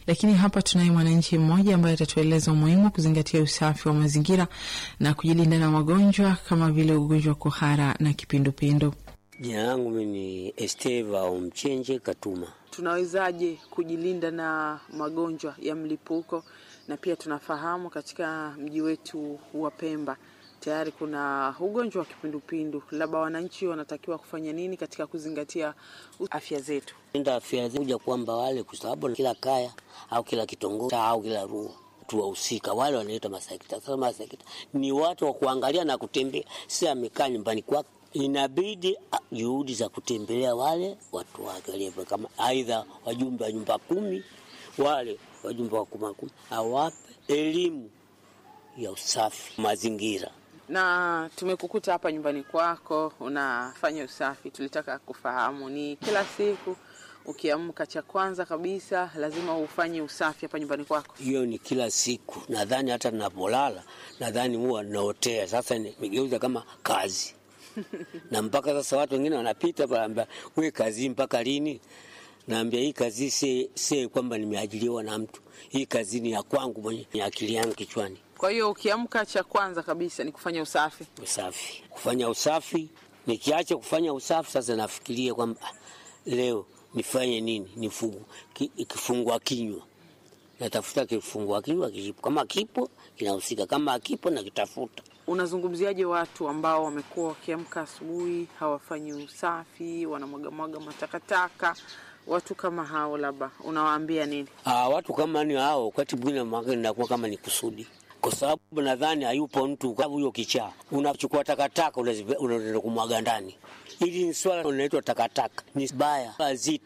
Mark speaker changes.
Speaker 1: Lakini hapa tunaye mwananchi mmoja ambaye atatueleza umuhimu wa kuzingatia usafi wa mazingira na kujilinda na magonjwa kama vile ugonjwa wa kuhara na kipindupindu.
Speaker 2: Jina langu mimi ni Esteva Omchenje Katuma.
Speaker 1: Tunawezaje kujilinda na magonjwa ya mlipuko? Na pia tunafahamu katika mji wetu wa Pemba tayari kuna ugonjwa wa kipindupindu, labda wananchi wanatakiwa kufanya nini katika kuzingatia afya zetu?
Speaker 2: Enda afya kuja kwamba wale, kwa sababu kila kaya au kila kitongoji au kila rua tuwahusika wale wanaitwa masekta. Sasa masekta ni watu wa kuangalia na kutembea, si amekaa nyumbani kwake inabidi juhudi za kutembelea wale watu wake, kama aidha wajumbe wa nyumba kumi, wale wajumbe wa kuma kumi, awape elimu ya usafi mazingira.
Speaker 1: Na tumekukuta hapa nyumbani kwako unafanya usafi, tulitaka kufahamu ni kila siku ukiamka, cha kwanza kabisa lazima ufanye usafi hapa nyumbani kwako?
Speaker 2: Hiyo ni kila siku, nadhani hata ninapolala, nadhani huwa naotea. Sasa nimegeuza kama kazi na mpaka sasa watu wengine wanapita panaambia, we kazi mpaka lini? Naambia hii kazi si, si kwamba nimeajiriwa na mtu. Hii kazi ni ya kwangu mwenye, ni akili yangu kichwani.
Speaker 1: Kwa hiyo ukiamka, cha kwanza kabisa ni kufanya usafi.
Speaker 2: Usafi, kufanya usafi. Nikiacha kufanya usafi, sasa nafikiria kwamba leo nifanye nini? Nifungu kifungua kinywa, natafuta kifungua kinywa kipo, kama kipo kinahusika, kama akipo nakitafuta.
Speaker 1: Unazungumziaje watu ambao wamekuwa wakiamka asubuhi hawafanyi usafi, wanamwagamwaga matakataka? Watu kama hao labda unawaambia nini?
Speaker 2: Aa, watu kama ni hao, wakati mwingine inakuwa kama ni kusudi, kwa sababu nadhani hayupo mtu huyo kichaa, unachukua takataka unaenda kumwaga ndani. Hili ni swala linaitwa takataka, ni baya zito